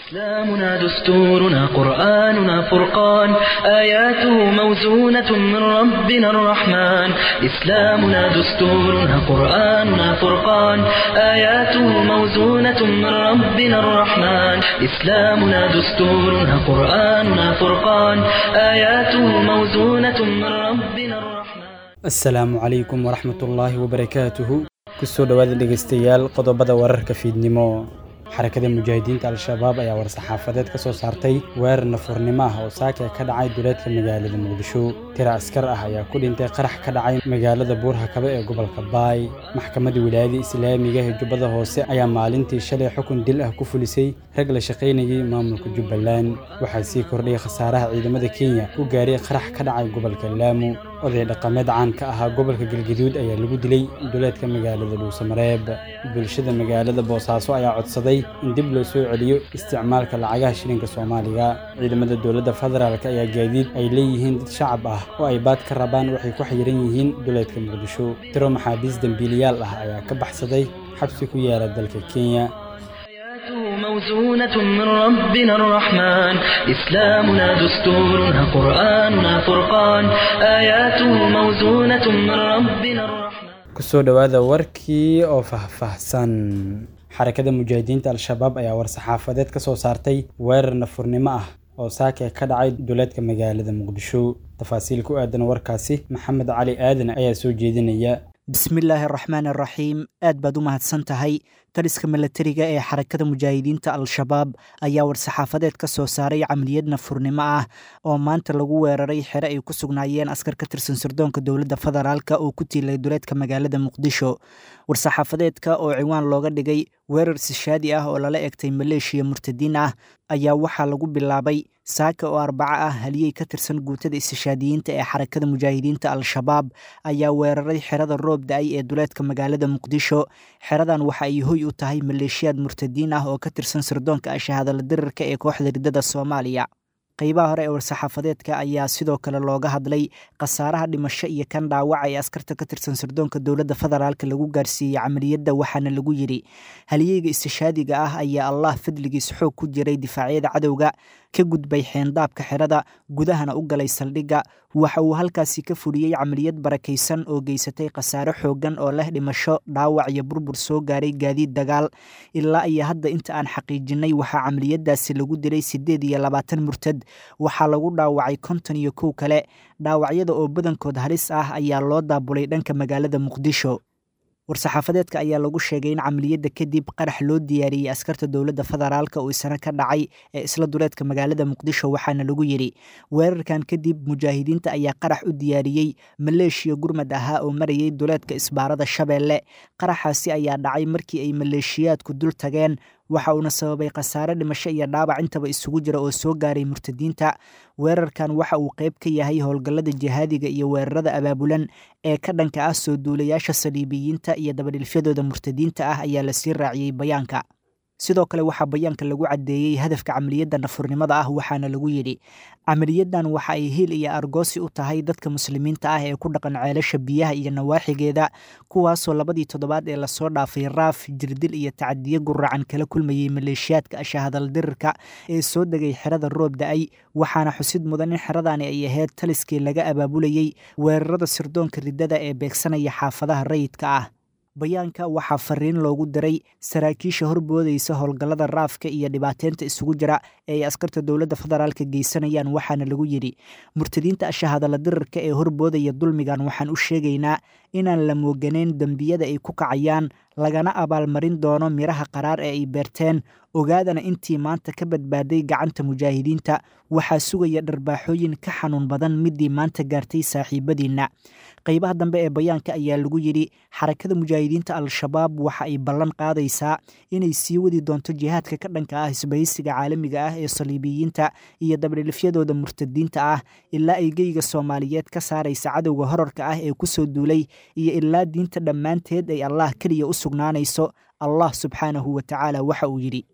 إسلامنا دستورنا قرآننا فرقان آياته موزونة من ربنا الرحمن إسلامنا دستورنا قرآننا فرقان آياته موزونة من ربنا الرحمن إسلامنا دستورنا قرآننا فرقان آياته موزونة من ربنا الرحمن asalaamu calaykum waraxmatullaahi wabarakaatuhu kusoo dhowaada dhegaystayaal qodobada wararka fiidnimo xarakada mujaahidiinta al-shabaab ayaa war-saxaafadeed ka soo saartay weerar nafurnimo ah oo saaka ka dhacay duleedka magaalada muqdisho tira askar ah ayaa ku dhintay qarax ka dhacay magaalada buurhakabe ee gobolka baay maxkamadda wilaayada islaamiga ee jubbada hoose ayaa maalintii shalay xukun dil ah ku fulisay rag la shaqaynayay maamulka jubbaland waxaa sii kordhiyay khasaaraha ciidamada kenya u gaaray qarax ka dhacay gobolka laamu oday dhaqameed caan ka ahaa gobolka galgaduud ayaa lagu dilay duleedka magaalada dhuusamareeb bulshada magaalada boosaaso ayaa codsaday in dib loo soo celiyo isticmaalka lacagaha shilinka soomaaliga ciidamada dowladda federaalk ayaa gaadiid ay leeyihiin dad shacab ah oo ay baad ka rabaan waxay ku xayiran yihiin duleedka muqdisho tiro maxaabiis dembiiliyaal ah ayaa ka baxsaday xabsi ku yaala dalka kenya آياته موزونة من ربنا الرحمن إسلامنا دستورنا قرآننا فرقان آياته موزونة من ربنا الرحمن kusoo dhowaada warkii oo faahfaahsan xarakada mujaahidiinta al-shabaab ayaa war-saxaafadeed ka soo saartay weerar nafurnimo ah oo saaka ka dhacay duleedka magaalada muqdisho tafaasiil ku aadan warkaasi maxamed cali aadan ayaa soo jeedinaya bismillaahi araxmaan araxiim aad baad u mahadsan tahay taliska milatariga ee xarakada mujaahidiinta al-shabaab ayaa war-saxaafadeed ka soo saaray camaliyad nafurnimo ah oo maanta lagu weeraray xere ay ku sugnaayeen askar ka tirsan sirdoonka dowladda federaalk oo ku tiilay duleedka magaalada muqdisho war-saxaafadeedka oo ciwaan looga dhigay weerar sishaadi ah oo lala egtay maleeshiya murtadiin ah ayaa waxaa lagu bilaabay saaka oo arbaco ah haliyey ka tirsan guutada istishaadiyiinta ee xarakada mujaahidiinta al-shabaab ayaa weeraray xerada roob da-ay ee duleedka magaalada muqdisho xeradan waxa ay hoy u tahay maleeshiyaad murtadiin ah oo ka tirsan sirdoonka ashahadala dirirka ee kooxda riddada soomaaliya qeybaha hore ee war-saxaafadeedka ayaa sidoo kale looga hadlay khasaaraha dhimasho iyo kan dhaawaca ee askarta ka tirsan sirdoonka dowladda federaalk lagu gaarsiiyey camaliyadda waxaana lagu yidhi haliyeyga istishaadiga ah ayaa allah fadligiis xoog ku jiray difaacyada cadowga ka gudbay xeendaabka xerada gudahana u galay saldhigga waxa uu halkaasi ka fuliyey camaliyad barakaysan oo geysatay khasaare xooggan oo leh dhimasho dhaawac iyo burbur soo gaaray gaadiid dagaal ilaa iyo hadda inta aan xaqiijinay waxaa camaliyadaasi lagu dilay siddeed iyo labaatan murtad waxaa lagu dhaawacay konton iyo kow kale dhaawacyada oo badankood halis ah ayaa loo daabulay dhanka magaalada muqdisho war-saxaafadeedka ayaa lagu sheegay in camaliyadda kadib qarax loo diyaariyey askarta dowladda federaalk oo isna ka dhacay ee isla duleedka magaalada muqdisho waxaana lagu yidhi weerarkan kadib mujaahidiinta ayaa qarax u diyaariyey maleeshiya gurmad ahaa oo marayay duleedka isbaarada shabeelle qaraxaasi ayaa dhacay markii ay maleeshiyaadku dul tageen waxa uuna sababay khasaare dhimasho iyo dhaawac intaba isugu jira oo soo gaaray murtadiinta weerarkan waxa uu qayb ka yahay howlgallada jihaadiga iyo weerarada abaabulan ee ka dhanka ah soo duulayaasha saliibiyiinta iyo dabadhilfyadooda murtadiinta ah ayaa lasii raaciyey bayaanka sidoo kale waxaa bayaanka lagu caddeeyey hadafka camaliyadda nafurnimada ah waxaana lagu yidhi camaliyadan waxa ay hiil iyo argoosi u tahay dadka muslimiinta ah ee ku dhaqan ceelasha biyaha iyo nawaaxigeeda kuwaasoo labadii toddobaad ee lasoo dhaafay raaf jirdil iyo tacadiyo guracan kala kulmayey maleeshiyaadka ashahadal dirirka ee soo degay xerada roob da-ay waxaana xusid mudan in xeradani ay ahayd taliskii laga abaabulayey weerarada sirdoonka riddada ee beegsanaya xaafadaha rayidka ah bayaanka waxaa fariin loogu diray saraakiisha horboodaysa howlgallada raafka iyo dhibaateynta isugu jira ee ay askarta dowladda federaalka geysanayaan waxaana lagu yidhi murtadiinta ashahadala dirirka ee horboodaya dulmigan waxaan u sheegaynaa inaan la mooganeyn dembiyada ay ku kacayaan lagana abaalmarin doono miraha qaraar ee ay beerteen ogaadana intii maanta ka badbaaday gacanta mujaahidiinta waxaa sugaya dharbaaxooyin ka xanuun badan midii maanta gaartay saaxiibadiinna qeybaha dambe ee bayaanka ayaa lagu yidhi xarakada mujaahidiinta al-shabaab waxa ay ballan qaadaysaa inay sii wadi doonto jihaadka ka dhanka ah isbahaysiga caalamiga ah ee saliibiyiinta iyo dabdhilifyadooda murtadiinta ah ilaa ay geyga soomaaliyeed ka saaraysa cadowga horarka ah ee kusoo duulay iyo ilaa diinta dhammaanteed ay allah keliya u sugnaanayso allah subxaanahu wa tacaala waxa uu yidhi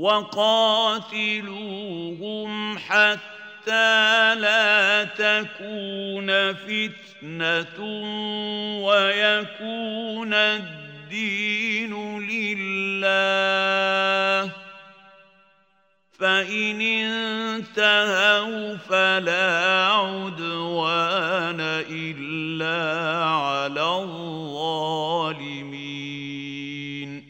وقاتلوهم حتى لا تكون فتنة ويكون الدين لله فإن انتهوا فلا عدوان إلا على الظالمين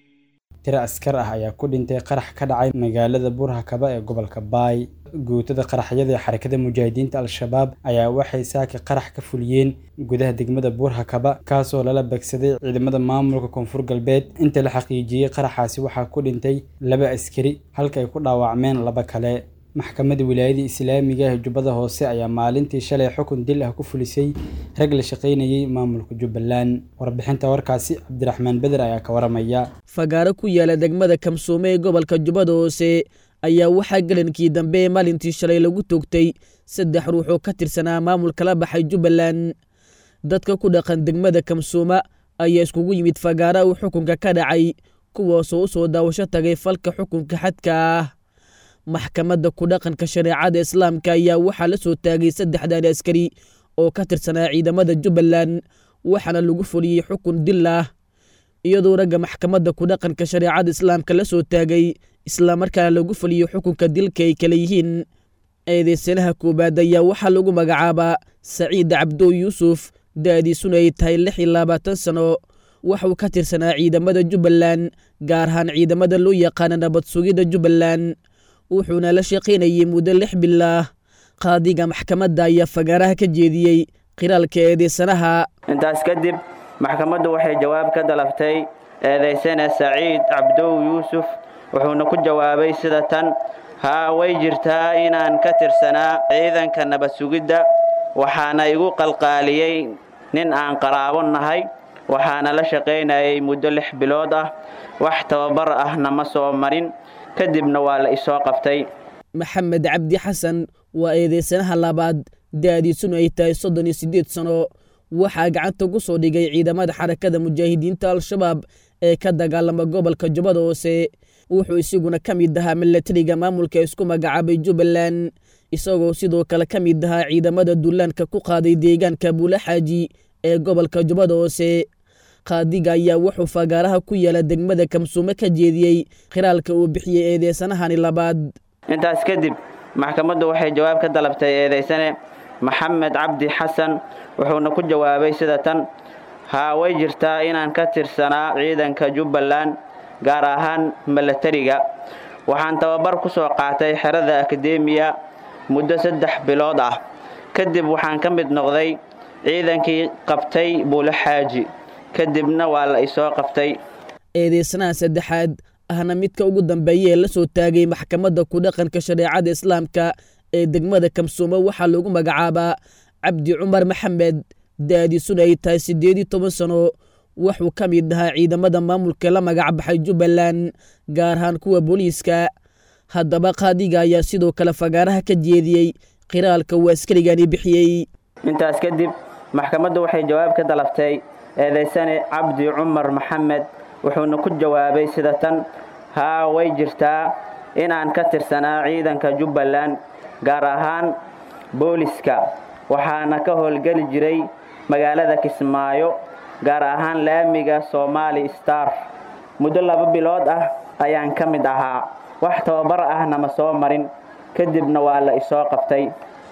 tiro askar ah ayaa ku dhintay qarax ka dhacay magaalada burhakaba ee gobolka baay guutada qaraxyada ee xarakada mujaahidiinta al-shabaab ayaa waxay saaki qarax ka fuliyeen gudaha degmada buurhakaba kaasoo lala begsaday ciidamada maamulka koonfur galbeed inta la xaqiijiyey qaraxaasi waxaa ku dhintay laba askari halka ay ku dhaawacmeen laba kale maxkamadda wilaayada islaamiga ee jubbada hoose ayaa maalintii shalay xukun dil ah ku fulisay rag la shaqaynayay maamulka jubbaland warbixinta warkaasi cabdiraxmaan beder ayaa ka waramaya fagaaro ku yaala degmada kamsuume ee gobolka jubbada hoose ayaa waxaa gelankii dambe maalintii shalay lagu toogtay saddex ruux oo ka tirsanaa maamulka la baxay jubbaland dadka ku dhaqan degmada kamsuuma ayaa iskugu yimid fagaara uu xukunka ka dhacay kuwaasoo u soo daawasho tagay falka xukunka xadka ah maxkamadda ku dhaqanka shareecada islaamka ayaa waxaa la soo taagay saddexdan askari oo ka tirsanaa ciidamada jubbaland waxaana lagu fuliyey xukun dil ah iyadoo ragga maxkamadda ku dhaqanka shareecada islaamka la soo taagay islamarkaana lagu fuliyo xukunka dilka ay kale yihiin eedeysanaha koowaad ayaa waxaa lagu magacaabaa saciid cabdo yuusuf da-diisuna ay tahay lix iyo labaatan sano waxuu ka tirsanaa ciidamada jubbaland gaar ahaan ciidamada loo yaqaana nabad sugidda jubbaland wuxuuna la shaqaynayay muddo lix bilaah qaadiga maxkamadda ayaa fagaaraha ka jeediyey qiraalka eedeysanaha intaas kadib maxkamaddu waxay jawaab ka dalabtay eedaysane saciid cabdow yuusuf wuxuuna ku jawaabay sida tan haa way jirtaa inaan ka tirsanaa ciidanka nabad sugidda waxaana igu qalqaaliyey nin aan qaraabo nahay waxaana la shaqaynayay muddo lix bilood ah wax tababar ahna ma soo marin kadibna waa la isoo qabtay maxamed cabdi xasan waa eedeysanaha labaad da-diisuna ay tahay soddon iyo siddeed sano waxaa gacanta ku soo dhigay ciidamada xarakada mujaahidiinta al-shabaab ee ka dagaalama gobolka jubbada hoose wuxuu isiguna ka mid ahaa milatariga maamulka isku magacaabay jubbaland isagoo sidoo kale ka mid ahaa ciidamada dullaanka ku qaaday deegaanka buulaxaaji ee gobolka jubbada hoose qaadiga ayaa wuxuu fagaaraha ku yaala degmada kamsuume ka jeediyey khiraalka uu bixiyey eedeysanahani labaad intaas kadib maxkamaddu waxay jawaab ka dalabtay eedaysane maxamed cabdi xasan wuxuuna ku jawaabay sida tan haa way jirtaa inaan ka tirsanaa ciidanka jubbaland gaar ahaan milatariga waxaan tababar ku soo qaatay xerada akademiya muddo saddex bilood ah kadib waxaan ka mid noqday ciidankii qabtay buulaxaaji kadibna waa la isoo qabtay eedeysanaha saddexaad ahna midka ugu dambeeya ee la soo taagay maxkamadda ku dhaqanka shareecada islaamka ee degmada kamsuume waxaa lagu magacaabaa cabdi cumar maxamed da-diisuna ay tahay siddeed iyo toban sano wuxuu ka mid ahaa ciidamada maamulka la magacbaxay jubbaland gaar ahaan kuwa booliiska haddaba qaadiga ayaa sidoo kale fagaaraha ka jeediyey qiraalka uu askarigani bixiyey intaas kadib maxkamaddu waxay jawaab ka dalabtay eedaysane cabdi cumar maxamed wuxuuna ku jawaabay sida tan haa way jirtaa inaan ka tirsanaa ciidanka jubbaland gaar ahaan booliska waxaana ka howlgeli jiray magaalada kismaayo gaar ahaan laamiga somaali star muddo laba bilood ah ayaan ka mid ahaa wax tababar ahna ma soo marin kadibna waa la isoo qabtay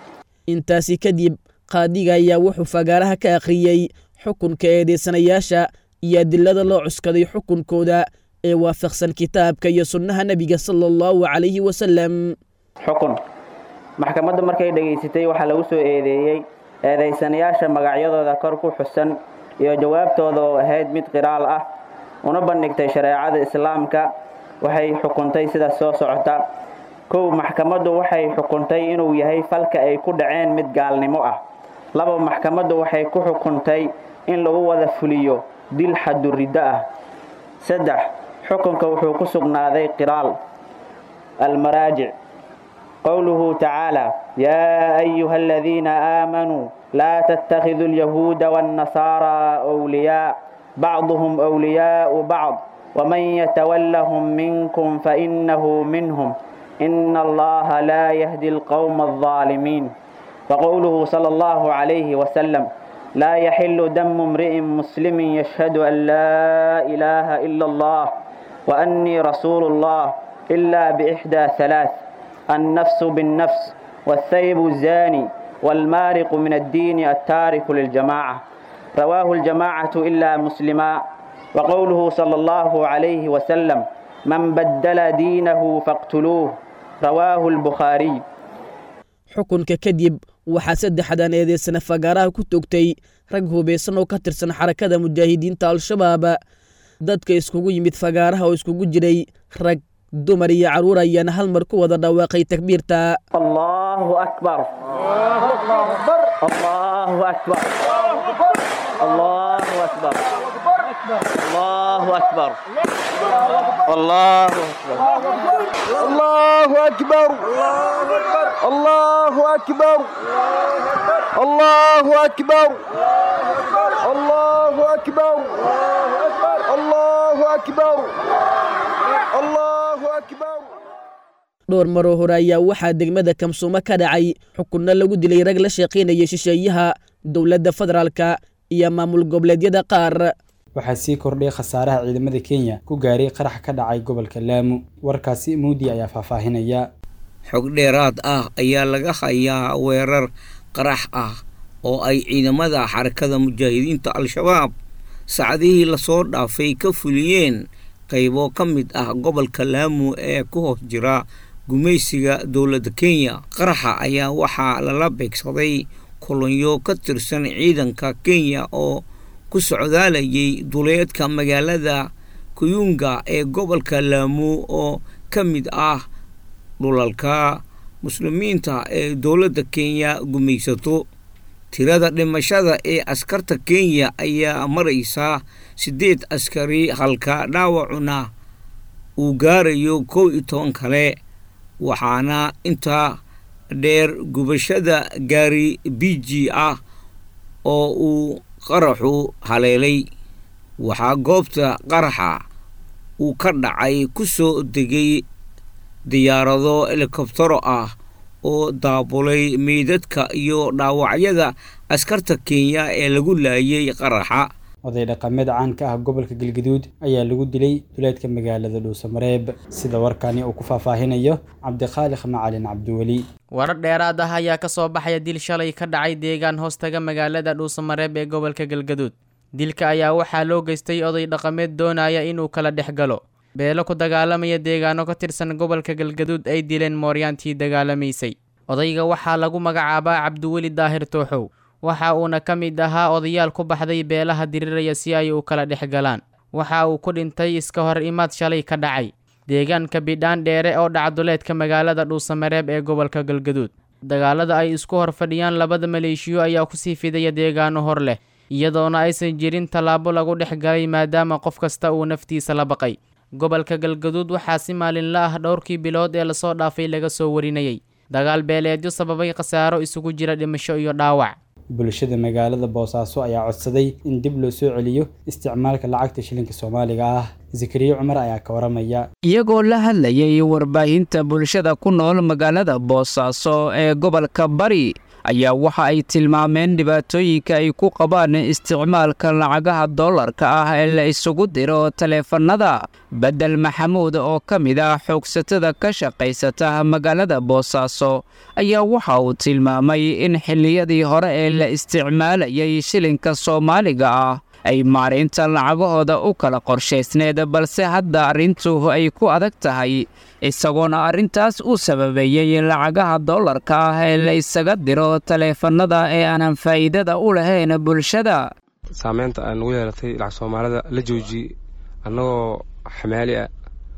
intaasi kadib qaadiga ayaa wuxuu fagaaraha ka akhriyey xukunka eedeysanayaasha iyo adilada loo cuskaday xukunkooda ee waafaqsan kitaabka iyo sunnaha nebiga sala allahu calayhi wasalam xukun maxkamaddu markay dhegaysatay waxaa lagu soo eedeeyey eedaysanayaasha magacyadooda kor ku xusan iyo jawaabtooda oo ahayd mid qiraal ah una bandhigtay shareecada islaamka waxay xukuntay sidaas soo socota kow maxkamaddu waxay xukuntay inuu yahay falka ay ku dhaceen mid gaalnimo ah laba maxkamaddu waxay ku xukuntay in lagu wada fuliyo dil xaduriddo ah saddex xukunka wuxuu ku sugnaaday qiraal almaraajic qowluhu tacaala yaa ayuha aladiina aamanuu laa tattakhiduu alyahuuda waannasaaraa wliyaa bacduhum wliyaau bacd waman yatawallahum minkum fainahu minhum ina allaha laa yahdi alqowma aldaalimiin وقوله صلى الله عليه وسلم لا يحل دم امرئ مسلم يشهد أن لا إله إلا الله وأني رسول الله إلا بإحدى ثلاث النفس بالنفس والثيب الزاني والمارق من الدين التارك للجماعة رواه الجماعة إلا مسلما وقوله صلى الله عليه وسلم من بدل دينه فاقتلوه رواه البخاري xukunka kadib waxaa saddexdan eedeysana fagaaraha ku toogtay rag hubaysan oo ka tirsan xarakada mujaahidiinta al-shabaab dadka iskugu yimid fagaaraha oo iskugu jiray rag dumar iyo carruur ayaana hal mar ku wada dhawaaqay takbiirta الله أكبر الله أكبر الله أكبر الله أكبر الله أكبر الله أكبر الله أكبر الله أكبر الله أكبر الله أكبر dhowr maroo hore ayaa waxaa degmada kamsuumo ka dhacay xukunno lagu dilay rag la shaqaynaya shisheeyaha dowladda federaalka iyo maamul goboleedyada qaar waxaa sii kordhay khasaaraha ciidamada kenya ku gaaray qarax ka dhacay gobolka laamu warkaasi muudi ayaa faahfaahinaya xog dheeraad ah ayaa laga hayaa weerar qarax ah oo ay ciidamada xarakada mujaahidiinta al-shabaab saacadihii lasoo dhaafay ka fuliyeen qaybo ka mid ah gobolka laamu ee ku hoos jira gumaysiga dowladda kenya qaraxa ayaa waxaa lala beegsaday kolonyo ka tirsan ciidanka kenya oo ku socdaalayay duleedka magaalada kuyunga ee gobolka laamu oo ka mid ah dhulalka muslimiinta ee dowladda kenya gumaysato tirada dhimashada ee askarta kenya ayaa maraysa siddeed askari halka dhaawacuna uu gaarayo kow iyo toban kale waxaana intaa dheer gubashada gaari biji ah oo uu qaraxu haleelay waxaa goobta qaraxa uu ka dhacay ku soo degay diyaarado helikobtaro ah oo daabulay meydadka iyo dhaawacyada askarta kenya ee lagu laayay qaraxa oday dhaqameed caan ka ah gobolka galgaduud ayaa lagu dilay duleedka magaalada dhuusamareeb sida warkani uu ku faahfaahinayo cabdikhaalix macalin cabdiweli warar dheeraad ah ayaa ka soo baxaya dil shalay ka dhacay deegaan hoostaga magaalada dhuusamareeb ee gobolka galgaduud dilka ayaa waxaa loo geystay oday dhaqameed doonaya inuu kala dhex galo beelo ku dagaalamaya deegaano ka tirsan gobolka galgaduud ay dileen mooryaantii dagaalamaysay odayga waxaa lagu magacaabaa cabdiweli daahir tooxow waxa uuna ka mid ahaa odayaal ku baxday beelaha diriraya si ay u kala dhex galaan waxa uu ku dhintay iska hor imaad shalay ka dhacay deegaanka bidhaan dheere oo dhacduleedka magaalada dhuusamareeb ee gobolka galgaduud dagaalada ay isku hor fadhiyaan labada maleeshiyo ayaa kusii fidaya deegaano hor leh iyadoona aysan jirin tallaabo lagu dhex galay maadaama qof kasta uu naftiisa la baqay gobolka galgaduud waxaa si maalinla ah dhowrkii bilood ee lasoo dhaafay laga soo warinayay dagaal beeleedyo sababay khasaaro isugu jira dhimasho iyo dhaawac bulshada magaalada boosaaso ayaa codsaday in dib loo soo celiyo isticmaalka lacagta shilinka soomaaliga ah zakariya cumar ayaa ka waramaya iyagoo la hadlayay warbaahinta bulshada ku nool magaalada boosaaso ee gobolka bari ayaa waxa ay tilmaameen dhibaatooyinka ay ku qabaan isticmaalka lacagaha dollarka ah ee la isugu diro taleefannada bedel maxamuud oo ka mid ah xoogsatada ka shaqaysata magaalada boosaaso ayaa waxa uu tilmaamay in xilliyadii hore ee la isticmaalayay shilinka soomaaliga ah ay maaraynta lacagahooda u kala qorshaysneed balse hadda arrintu ay ku adag tahay isagoona arrintaas u sababeeyey lacagaha dollarka ah ee la isaga diro taleefannada ee aanan faa'iidada u lahayn bulshada saameynta ay nagu yeelatay lacag soomaalida la joojiyey annagoo xamaali ah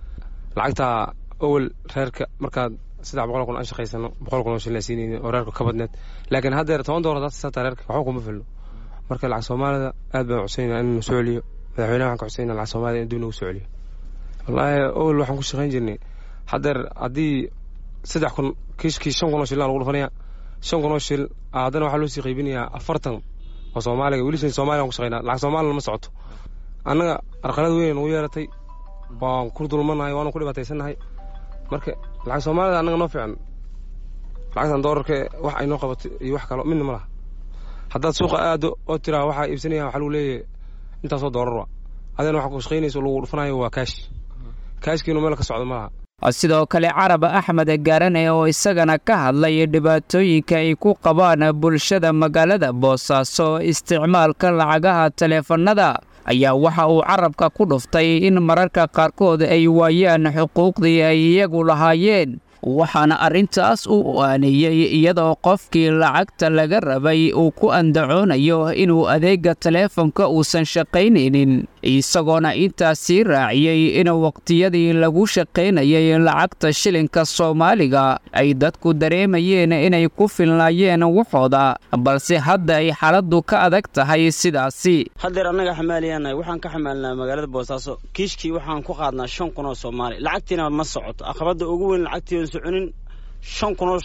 lacagtaa owel reerka markaad saddex boqol kun aan shaqaysano boqol kun oo shilin siinayni oo reerka ka badneed laakiin haddeer toban doolar hadaad sisataa reerka waxba kuma filno marka lacag soomaalida aad baan codsanayna in soo celiyo madaxweynaha waxaan ka codsanayna lacag soomaalida in dib nagu soo celiyo wallaahi owel waxaan ku shaqayn jirnay haddeer haddii saddex kun kiishkii shan kun oo shilin lagu dhufanaya shan kun oo shil haddana waxaa loo sii qaybinayaa afartan oo soomaaliga weli soomaaliya ku shaqaynaa lacag soomaalina ma socoto annaga arqalad weyn nagu yeelatay waan ku dulmanahay waanu ku dhibaataysannahay marka lacag soomaalida annaga noo fiican lacagtan doolarka wax ay noo qabato iyo wax kalo midna ma laha haddaad suuqa aado oo tiraa waxaa iibsanaya waxaa lagu leeyahay intaasoo doolar wa adina waxaa ku shaqaynayso lagu dhufanayo waa kaash kaashkiinu meel ka socdo ma laha sidoo kale carab axmed gaarane oo isagana ka hadlay dhibaatooyinka ay ku qabaan bulshada magaalada boosaaso isticmaalka lacagaha taleefannada ayaa waxa uu carabka ku dhuftay in mararka qaarkood ay waayaan xuquuqdii ay iyagu lahaayeen waxaana arrintaas u aaneeyey iyadoo qofkii lacagta laga rabay uu ku andacoonayo inuu adeega taleefonka uusan shaqaynaynin isagoona intaas sii raaciyey in waqtiyadii lagu shaqaynayay lacagta shilinka soomaaliga ay dadku dareemayeen inay ku filnaayeen waxooda balse hadda ay xaaladdu ka adag tahay sidaasi haddeer annaga xamaaliyaanahay waxaan ka xamaalnaa magaalada boosaaso kiishkii waxaan ku qaadnaa shan kun oo soomaali lacagtiina ma socoto aqabadda ugu weyn lacagtii soconin shan kun oo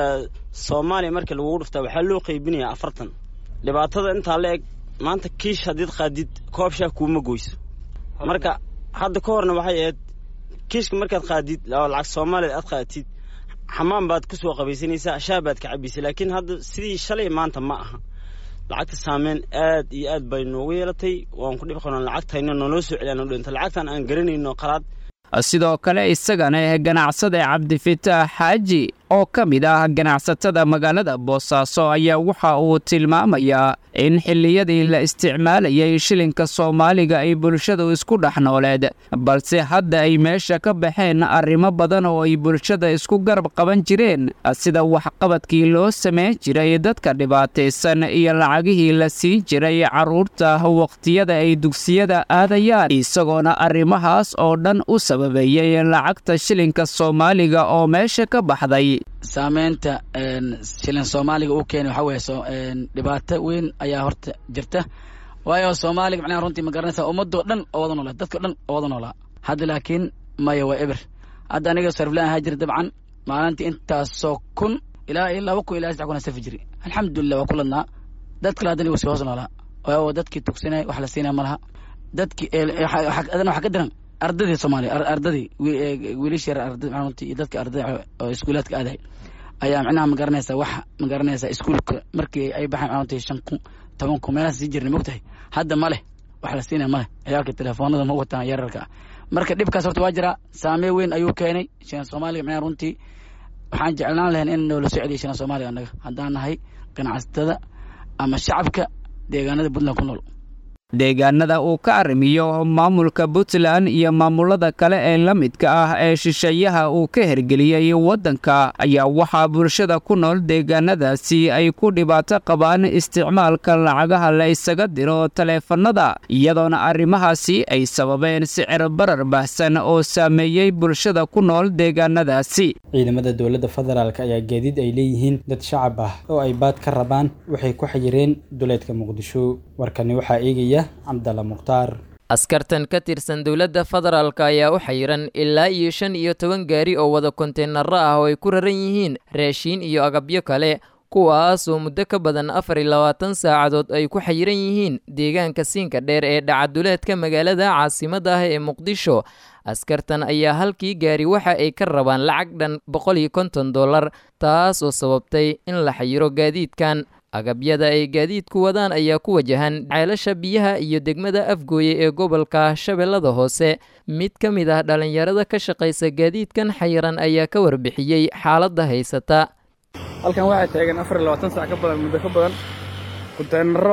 soomaaliya markii lagugu dhuftaa waxaa loo qaybinayaa afartan dhibaatada intaa la eg maanta kiish haddiid qaadid koob shaah kuuma goyso marka hadda ka horna waxay ahayd kiishka markaad qaadid lacag soomaaliya aad qaatid xamaan baad ku soo qabaysanaysaa shaah baad ka cabaysa laakiin hadda sidii shalay maanta ma aha lacagta saameyn aad iyo aad bay noogu yeelatay waan ku dhib qabnaa lacagtayna nooloo soo celiyaan u dhinta lacagtan aan garanayno qalaad sidoo kale isagana ganacsada cabdifitaax xaaji oo ka mid ah ganacsatada magaalada boosaaso ayaa waxa uu tilmaamayaa in xilliyadii la isticmaalayay shilinka soomaaliga ay bulshadu isku dhex nooleed balse hadda ay meesha ka baxeen arrimo badan oo ay bulshada isku garab qaban jireen sida waxqabadkii loo samayn jiray dadka dhibaataysan iyo lacagihii la siin jiray carruurta waqtiyada ay dugsiyada aadayaan isagoona arrimahaas oo dhan u sababeeyey lacagta shilinka soomaaliga oo meesha ka baxday saameynta shilin soomaaliga uu keenay waxaa weeye dhibaato weyn ayaa horta jirta waayo soomaaliga macnaha runtii ma garanaysaa ummadoo dhan oo wada noolaa dadkao dhan oo wada noolaa hadda laakiin maya waa eber hadda aniga sarflaan ahaa jira dabcan maalintii intaasoo kun ilaa iyo laba kun ilaa saddex kun aan safi jiri alxamdulilah waa ku ladnaa dad kale haddana wasi hoos noolaa waayo dadkii tugsanay wax la siinaya ma laha dadkii adana waxaa ka diran ardadii soomaaliya ardadii wiilashii runtii iyo dadka ardada oo iskuulaadka aaday ayaa macnaha ma garanaysaa wax ma garanaysaa iskuulka markii ay baxeen runtii shan kun toban kun meelahaas sii jirnay mogtahay hadda ma leh wax la siinaya ma leh ciyaalka telefoonada ma wataan yararka ah marka dhibkaas horta waa jiraa saameyn weyn ayuu keenay shilan soomaaliga macnaha runtii waxaan jeclaan lahayn in noola soo celiya shilan soomaaliga annaga haddaan nahay ganacsatada ama shacabka deegaanada puntland ku nool deegaanada uu ka arrimiyo maamulka puntland iyo maamulada kale ee la midka ah ee shisheeyaha uu ka hergeliyey waddanka ayaa waxaa bulshada ku nool deegaanadaasi ay ku dhibaato qabaan isticmaalka lacagaha la isaga diro taleefannada iyadoona arrimahaasi ay sababeen sicir barar baahsan oo saameeyey bulshada ku nool deegaanadaasi ciidamada dowladda federaalk ayaa gaadiid ay leeyihiin dad shacab ah oo ay baad ka rabaan waxay ku xayireen duleedka muqdisho warkani waxaa eegaya cabdalla mukhtaar askartan ka tirsan dowladda federaalk ayaa u xayiran ilaa iyo shan iyo toban gaari oo wada konteenaro ah oo ay ku raran yihiin raashiin iyo agabyo kale kuwaas oo muddo ka badan afar iyo labaatan saacadood ay ku xayiran yihiin deegaanka siinka dheer ee dhacaduleedka magaalada caasimadda ah ee muqdisho askartan ayaa halkii gaari waxa ay ka rabaan lacag dhan boqol iyo konton dollar taas oo sababtay in la xayiro gaadiidkan agabyada ay gaadiidku wadaan ayaa ku wajahan ceelasha biyaha iyo degmada afgooye ee gobolka shabeellada hoose mid ka mid ah dhallinyarada ka shaqaysa gaadiidkan xayiran ayaa ka warbixiyey xaaladda haysata halkan waxaa taagan afar iyo labaatan sac ka badan muddo ka badan konteenaro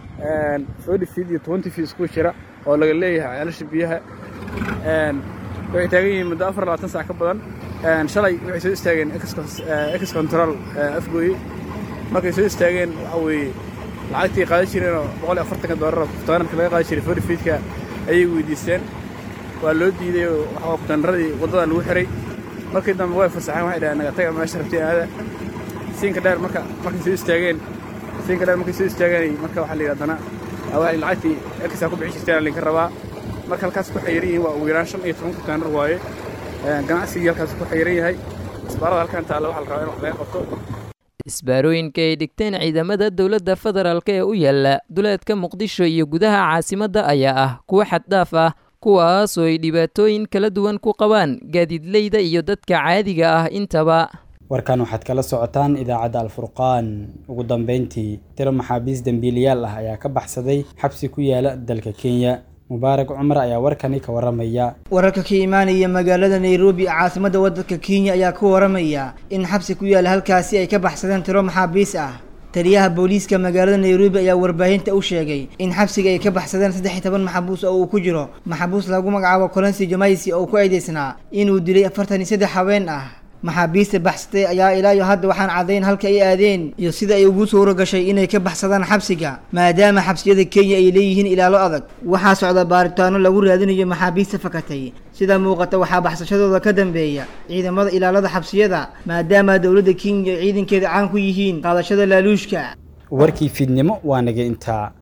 forty feet iyo twenty feet isku jira oo laga leeyahay ceelasha biyaha waxay taagan yihiin muddo afar iyo labaatan sac ka badan shalay waxay soo istaageen ex control afgooye markay soo istaageen waxa weeye lacagtii qaadan jireenoo boqol iyo afartanka doolar kuftaanarka laga qaadan jiray forty feetka ayay weydiisteen waa loo diiday oo waxaa kuftaanaradii waddada lagu xiray markii dambe way fasaxeen waxay dhaheen naga taga meesha rabteen aada siinka dheer marka markay soo istaageen siinka dheer markay soo istaageen marka waxaa la yidhi haddana waxay lacagtii erkisaa ku bixi jirteen linka rabaa marka halkaas ku xayiran yihiin waa ugu yaraan shan iyo toban kuftaanar waaye ganacsigii halkaas ku xayiran yahay isbaarada halkan taalla waxaa la rabaa in wax laga qabto isbaarooyinka ay dhigteen ciidamada dowladda federaalk ee u yaala duleedka muqdisho iyo gudaha caasimadda ayaa ah kuwo xaddhaaf ah kuwaas oo ay dhibaatooyin kala duwan ku qabaan gaadiidleyda iyo dadka caadiga ah intaba warkan waxaad kala socotaan idaacadda alfurqaan ugu dambeyntii tiro maxaabiis dembiilayaal ah ayaa ka baxsaday xabsi ku yaala dalka kenya mubaarak cumar ayaa warkani ka waramaya wararka ka imaanaya magaalada nairobi caasimadda waddanka kenya ayaa ku waramaya in xabsi ku yaala halkaasi ay ka baxsadeen tiro maxaabiis ah taliyaha booliiska magaalada nairobi ayaa warbaahinta u sheegay in xabsiga ay ka baxsadeen saddex iyo toban maxabuus oo uu ku jiro maxabuus lagu magacaabo colensi jamaisi oo ku eedeysnaa inuu dilay afartan iyo saddex haween ah maxaabiista baxsatay ayaa ilaa iyo hadda waxaan caddayn halka ay aadeen iyo sida ay ugu suuro gashay inay ka baxsadaan xabsiga maadaama xabsiyada kenya ay leeyihiin ilaalo adag waxaa socda baaritaano lagu raadinayo maxaabiista fakatay sida muuqata waxaa baxsashadooda ka dambeeya ciidamada ilaalada xabsiyada maadaama dowladda kenya ciidankeeda caan ku yihiin qaadashada laaluushka warkii fiidnimo waa naga intaa